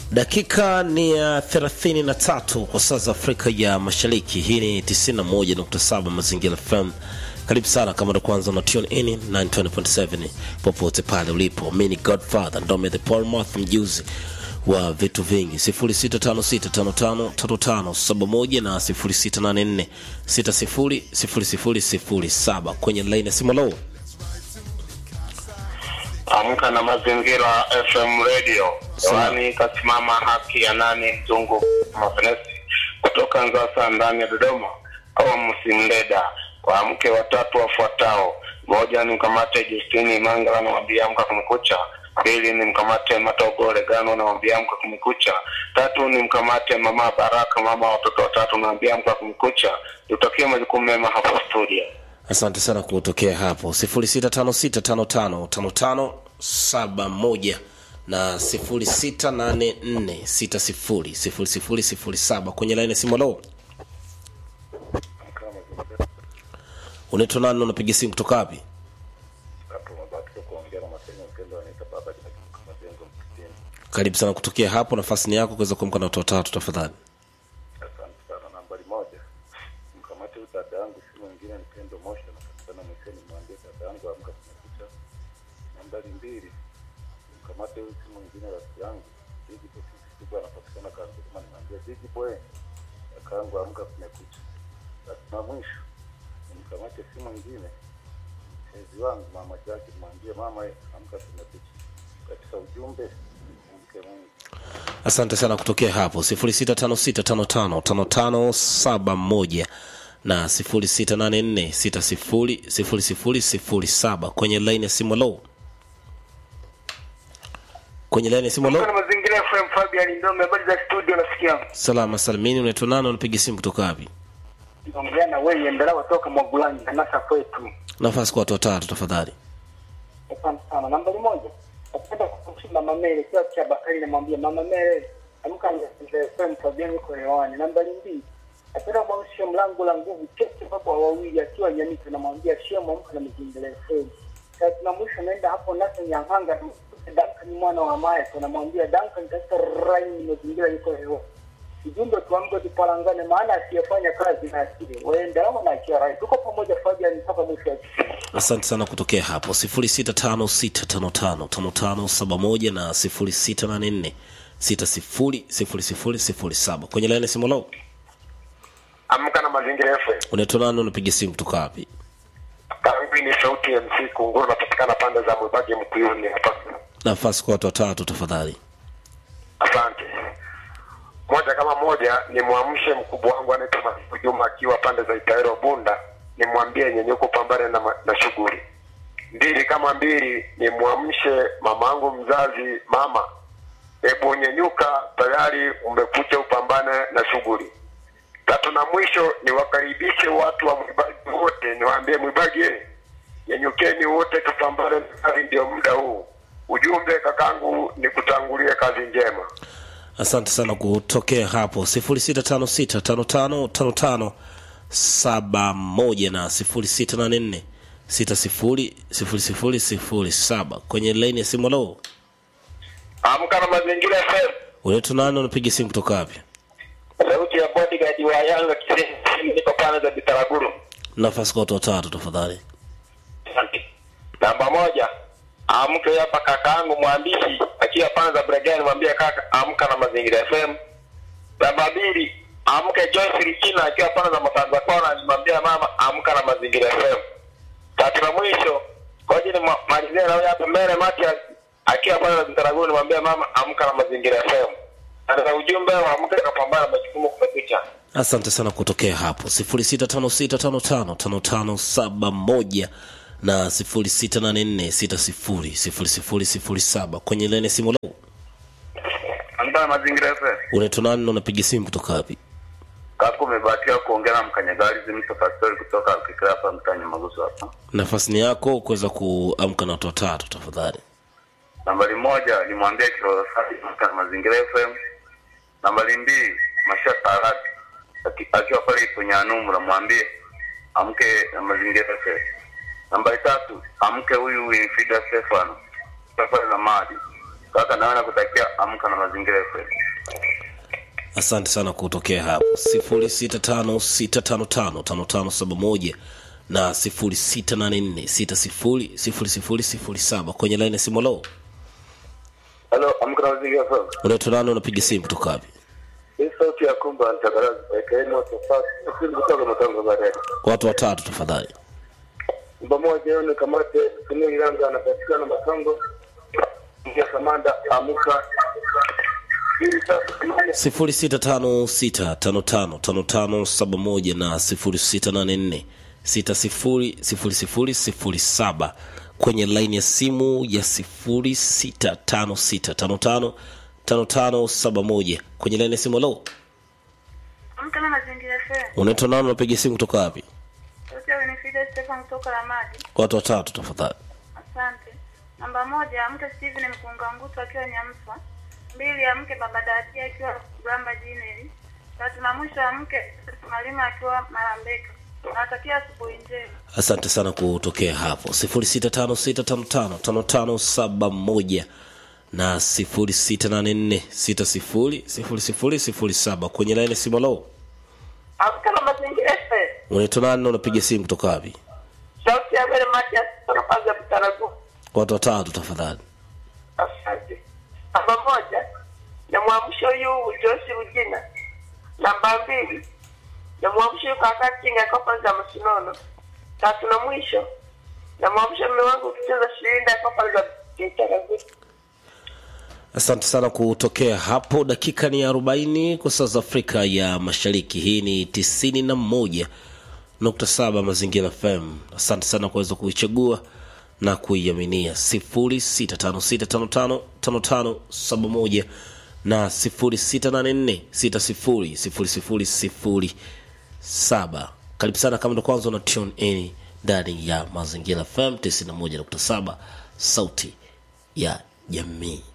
Dakika ni ya 33 kwa saa za Afrika ya Mashariki. Hii ni 91.7 Mazingira FM. Karibu sana kama ndo kwanza na tune in 920.7 popote pale ulipo. Mimi ni Godfather Ndome the Paul Moth, mjuzi wa vitu vingi 0656555571 na 0684600007 kwenye line ya simu low. Amka na Mazingira FM Radio. Hewani kasimama haki ya nani mzungu Mafenesi kutoka Nzasa ndani ya Dodoma au Msimleda kwa mke watatu wafuatao. Moja ni mkamate Justini Mangala namwambia amka kumekucha. Pili ni mkamate Matogole Gano namwambia amka kumekucha. Tatu ni mkamate mama Baraka mama wa watoto watatu namwambia amka kumekucha. Tutakie majukumu mema hapo studio. Asante sana kutokea hapo 0656555571 na 0684600007 kwenye line ya simu low. Unaitwa nani? Unapiga simu kutoka wapi? Karibu sana kutokea hapo, nafasi ni yako kuweza kuamka na watu watatu tafadhali. Asante sana. Nambari moja, mkamate huyu dada yangu, si mwingine ni Pendo Mosha, napatikana Mwisheni, mwambie dada yangu amka kumekucha. Nambari mbili, mkamate huyu si mwingine rafiki yangu Bigi Boy Siku, anapatikana Kanzuruma, nimwambie Bigi Boy kaka yangu amka kumekucha. Basi na mwisho nimkamate si mwingine mpenzi wangu mama Jackie, nimwambie mama eh, amka kumekucha. Katika ujumbe mke Mungu Asante sana kutokea hapo 0656555571 na 0684600007 kwenye line ya simu low. Kwenye line ya simu low. Kuna mazingira FM Fabian Ndome, habari za studio nasikia. Salama salimini, unaitwa nani? Unapiga simu kutoka wapi? Naongea na wewe Ndalawa toka Mwagulani Nasa kwetu. Nafasi kwa watu watatu tafadhali. Asante sana. Nambari moja. Napenda kumshika Mama Mele kwa cha Bakari namwambia Mama Mele amka na FM Fabian yuko hewani. Nambari mbili. Napenda kumshika mlango la nguvu kete baba wawili akiwa Nyamito namwambia shemo amka na mazingira FM. Sasa na mwisho naenda hapo Nasa Nyang'anga Duncan mwana wa Maya tunamwambia Duncan katika rai mazingira yuko hewani. Ujumbe tuamke tupalangane, maana asiyefanya kazi na akili waende ama na akili rai. Tuko pamoja Fabian mpaka mwisho wa siku. Asante sana kutokea hapo 0656555571 na 0684600007 kwenye line ya simu low. Amka na Mazingira FM. Unaitwa nani? Unapiga simu kutoka wapi? Karibu ni sauti ya MC Kunguru napatikana pande za Mwibagi Mkuyuni hapa. Nafasi kwa watu watatu tafadhali. Asante. Moja kama moja ni mwamshe mkubwa wangu anaitwa Masiku Juma akiwa pande za Itaero Bunda, nimwambie nyenyuko pambane na, ma- na shughuli. Mbili kama mbili ni mwamshe mamangu mzazi mama, hebu nyenyuka, tayari umekucha upambane na shughuli. Tatu na mwisho ni wakaribishe watu wa Mwibagi wote, niwaambie Mwibagi, eh, nyenyukeni wote, tupambane na kazi, ndio muda huu. Ujumbe kakangu ni kutangulia kazi njema. Asante sana kutokea hapo 0656555571 na 0684600007 kwenye line ya simu low. Amka na Mazingira FM. Unaitwa nani? Unapiga simu kutoka wapi? sauti ya bodyguard wa Yanga kisehemu niko pande za Bitaraguru. Nafasi kwa watu watatu tafadhali. Asante. Namba moja, amke hapa kakaangu mwandishi akiwa pande za Bregani, mwambie kaka amka na Mazingira FM. Namba mbili, amke Joyce Richina akiwa pande za Masanza Kona, nimwambie mama amka na Mazingira FM. Tatu na mwisho, ngoja ni malizie na huyo hapa mbele Matias akiwa pande za Bitaraguru, nimwambie mama amka na Mazingira FM. Na ujumbe wa amka kapambana na majukumu kumekucha. Asante sana kutokea hapo 0656555571 na 0684600007 kwenye line ya simu low. Amka na Mazingira FM. Unaitwa nani na unapiga simu kutoka wapi? Kako umebahatika kuongea na mkanyagari Mr. Pastori kutoka Kikira hapa mtaani Maguso hapa. Nafasi ni yako kuweza kuamka na watu watatu tafadhali. Nambari moja nimwambie Kiroho Safi kutoka na Mazingira FM. Nambari mbili Masha Tarati aki- akiwa pale ipo Nyanumu namwambie amke na Mazingira FM. Nambari tatu amke huyu Winfrida Stefano kutoka pale na Madi. Kaka naona kutakia amka na mazingira FM. asante sana kutokea hapo 0656555571 na 0684600007 kwenye laini ya simu lo Halo, amka na mazingira FM. unaitwa nani unapiga simu kutoka wapi Hii sauti ya kumba nitakarazi ekaeni moto fast. Sisi kutoka matango baadaye. watu watatu tafadhali Namba moja hiyo ni kamate Sunio Iranga anapatikana Matango. Ingia Kamanda amka. Hii sasa kamanda 0656555571 na 0684600007 kwenye laini ya simu ya 0656555571 kwenye laini ya simu lo Amka na mazingira FM. unaitwa nani unapiga simu kutoka wapi Yote Winifrida Stefan kutoka Ramadi. watu watatu tafadhali Asante. Namba moja, amke Steven Mkunga Ngutu akiwa Nyamswa. Mbili, amke Baba Dati akiwa Gamba Jineli. Tatu na mwisho amke Malima akiwa Marambeka. Nawatakia asubuhi njema. asante sana kutokea hapo 0656555571 na 0684600007 kwenye laini ya simu lo Amka na mazingira FM. unaitwa nani na unapiga simu kutoka wapi Sauti ya mbele Matias kutoka Panza Mtaragu. watu watatu tafadhali Asante. Namba moja, na mwamsho huyu Josi Rujina. Namba mbili, na mwamsho huyu kaka Kinga kwa Panza Masinono. Tatu na mwisho, na mwamsho mume wangu kucheza shilinda kwa Panza Mtaragu. asante sana kutokea hapo dakika ni 40 kwa saa za afrika ya mashariki hii ni 91.7 mazingira fm asante sana kuweza kuichagua na kuiaminia 0656555571 na 0684600007 karibu sana kama ndo kwanza una tune in ndani ya mazingira fm 91.7 sauti ya jamii